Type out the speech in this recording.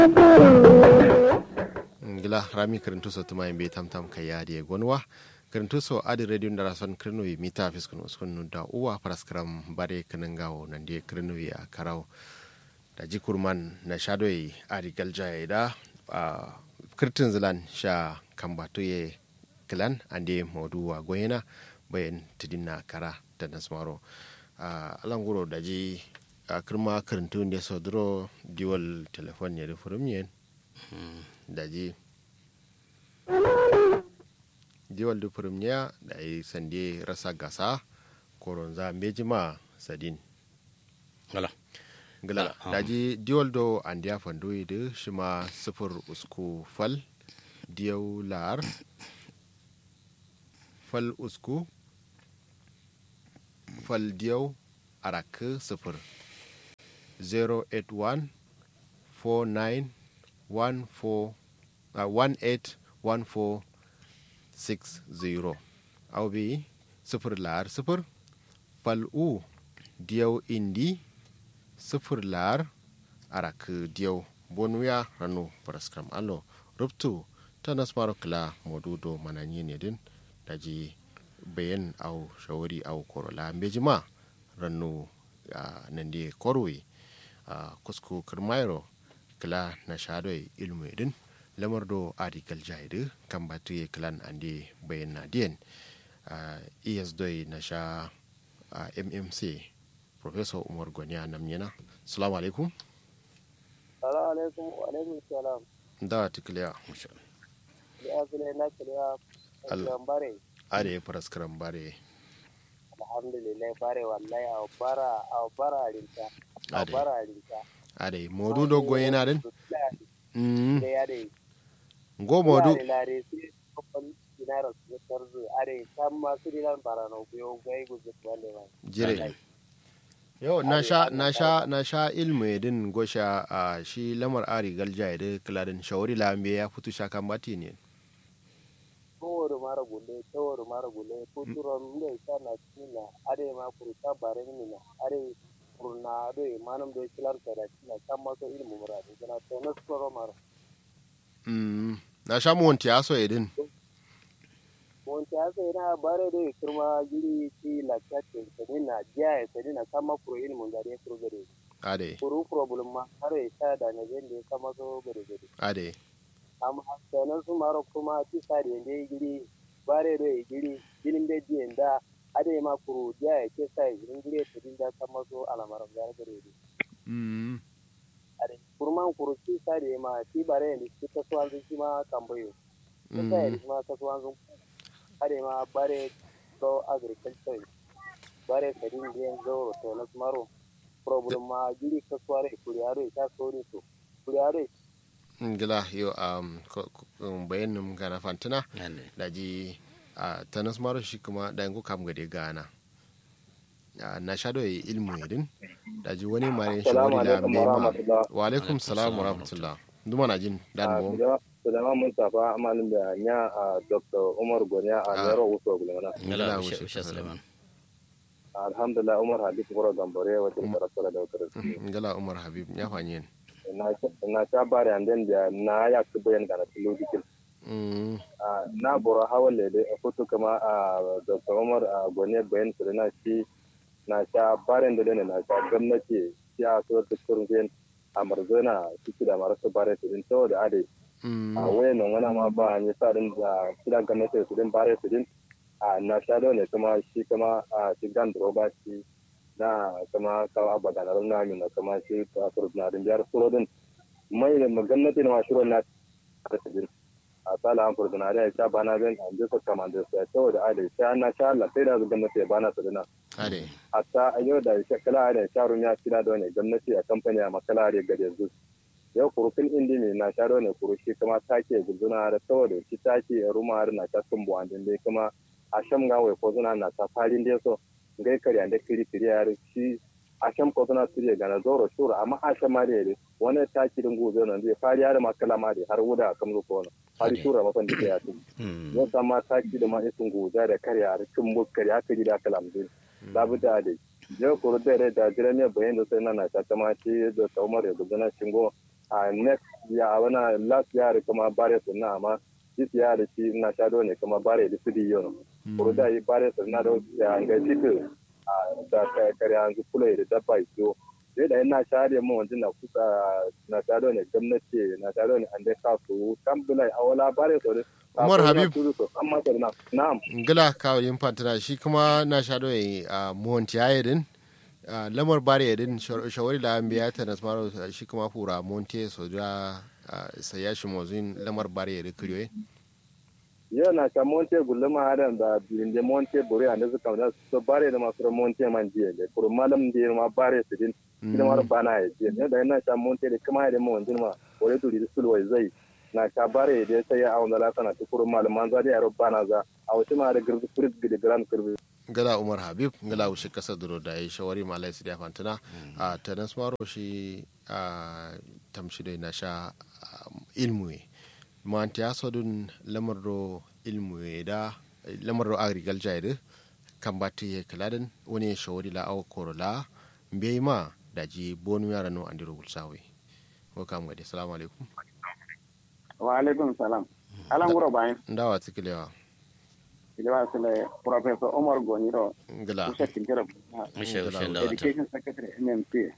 ngila rami kirintu so tuma yimɓe tam tam ka yaadi e gonwa kirintu so adi radio ndara son kirinowi mita fiskun uskun da uwa paraskram bare kanangawo nande kirinowi a karaw da jikurman na shadoy adi galjaye da a kirtin zilan sha kambatoye kilan ande mauduwa goyena bayan tidinna kara da nasmaro a alanguro daji a kirma kirintu nde so duro diwal telefon ne da furum daji diwal du premier da yi sande rasa gasa koronza mejima sadin Gala. gala Ah. daji diwal do andiya fandoyi da shima sifir usku fal diyau lar fal usku fal diyau arak sifir 081 49 14 uh, 181460 au bi sifir lar sifir fal u diyau indi sifir lar arak diyau bonuya ranu paraskram allo ruptu ta nasmaro kila modudo mananyi ne din daji bayan au shawari au korola mbejima ranu uh, nande korwe uh, kusku kirmairo kila na shadoi ilmu din lamar do arikal jaidu kan batu ye kilan ande bayan na diyan uh, es doi na sha uh, mmc professor umar gwaniya namnyana salamu alaikum Salamu alaikum wa alaikum salam. da tikiliya Ya zule na kiliya Allah. kan bare. are paraskaram bare Alhamdulillah bare wallahi a bara a bara rinta. A Ade. bara rinta. are modu do goyena din mm. Da ya dai. go modu Ya lare sai kokon dinara su tarzu are kan ma su dinan bara no biyo gai guzu wanda ba. jire yau na sha na sha na sha ilmu din gosha a shi lamar ari galja da kiladin shawari lambe ya fito sha kan bati ne Towar mara gulle, towar mara gulle, kuturon ne sana cina, are ma kurta bare ni na, are kurna do manam do kilar kada cina kan maso ilmu muradu kana to na soro mara. mm. na sha mu wanti aso edin Monte asa ina bare do kirma giri ti la chatte tani na jiya tani na kama kuro ilmu da dai kuro gare. ade Kuro problem ma are ta da na zende kama so gare gare. ade amma sanan su maro kuma ti sari yende giri bare do e giri gilin be di enda ade ma kuru dia e ke sai gilin giri to dinda kama so ala maro gar gare di mm. ade kurman kuru ti sari ma ti bare ni ti ta so anzu shi ma kamboyo ti sai mm. ma ta so anzu ade ma bare do agriculture bare kadin di zo to na maro problem ma giri ka sware kuriaro ta so ni to kuriaro gila yo um, ko- ko- um, bayanin gana fantina Yande. da ji a tanas maro shi kuma da yanku kam gade gana Ah, na sha do ilmu edin da ji wani mare Assalamu shawari alaikum lambe wa ma rahmatullah. wa alaikum salam wa salam wa rahmatullah duma na jin dan bo Sulaiman Mustapha amalin da nya a Dr. Umar Goniya a Ah. Nero Uso Gulmana. Ngala Gala wuce Usha Usha Suleiman. Suleiman. Alhamdulillah Umar Habib Kura Gambare wata Um. karasara da wata ngala umar habib ya fanyen Na ta bari an den da na ya ku bayan ga na tilo dikin. mm. Na bora hawan lede a foto kama a Dr. Umar a Goniya bayan su da na shi na sha barin da ne na sha gwamnati ya so ta kurgen a marzona ciki da marasu bare su din saboda ade Mm. a wayan nan wani ma ba ni sa din da kidan gwamnati su din bare su din a na sha ne kuma shi kuma a shigan droba shi na kuma kawo abada na runna min kuma shi ta furna din biyar surodin mai da gwamnati na mashiro na ta su din a sala an furna da ya sha bana bin an jisa kamar da su ya tawo da adai sai na sha Allah sai da gwamnati ya bana su dina ade hatta a yau da shekala da sharun ya kira da wani gwamnati a kamfani a makala da gade yanzu yau kurufin indi ne na sharo ne kurushi kuma take guduna da saboda shi take ruma har na ta sun buwan din dai kuma a sham ga wai ko zuna na ta farin dai so ngai kari ande kiri kiri har shi a sham ko zuna sirye ga na zoro shura amma a sham ma dai wani take din gobe nan zai fari har makala ma dai har wuda kam ko no har shura mafan da ya tu Mm. yau sama take da ma isin goja da kare har kin mukkari aka ji da kalam din labuda da je kuru da da jira ne bayan da sai na na ta ma ci da taumar ya gudana shingo a next ya wana last year kuma bare su na amma this year da shi na sha ne kuma bare da su diyo kuru da yi bare su na da ya ga titu a da kare an zu kula da dabba iso sai da ina sha da mu wanda na kusa na sha ne gwamnati na sha ne an da ka su kam bulai awala bare su Umar Habib. amma na na'am ngila kawo yin fantana shi kuma na sha doyi a monti ayedin lamar bari yadin shawari da an biya ta nasmaro shi kuma fura monti so da saya shi mozin lamar bari yadin kiriyoyi yau na ka monte gulma hadan da blinde monte bore anda su kamar so bare da masu monte man je da kuro malam da ma bare su din ina mar bana ya je ne da ina ka monte da kuma da mu wanzin ma bore to da sulwai zai na ka bare da sai ya awon da sana ta kuro malam man za da yaro bana za a wata ma da girbi furit da gran kirbi gala umar habib gala wuce kasar duro da ya shawari malai su da fantana a ta nasmaro shi a tamshi da na sha ilmu manti asodun lamardo ilmu da lamardo agriculture da kan bati ya kaladin wani shawari la awa korola bai ma da ji bonu yara no andiro gulsawe ko kam gadi assalamu alaikum wa alaikum salam alan guro bayan ndawa tikilewa kilewa sile professor omar goniro ngala usha kinkira Mishe ushe da wata. education secretary mmp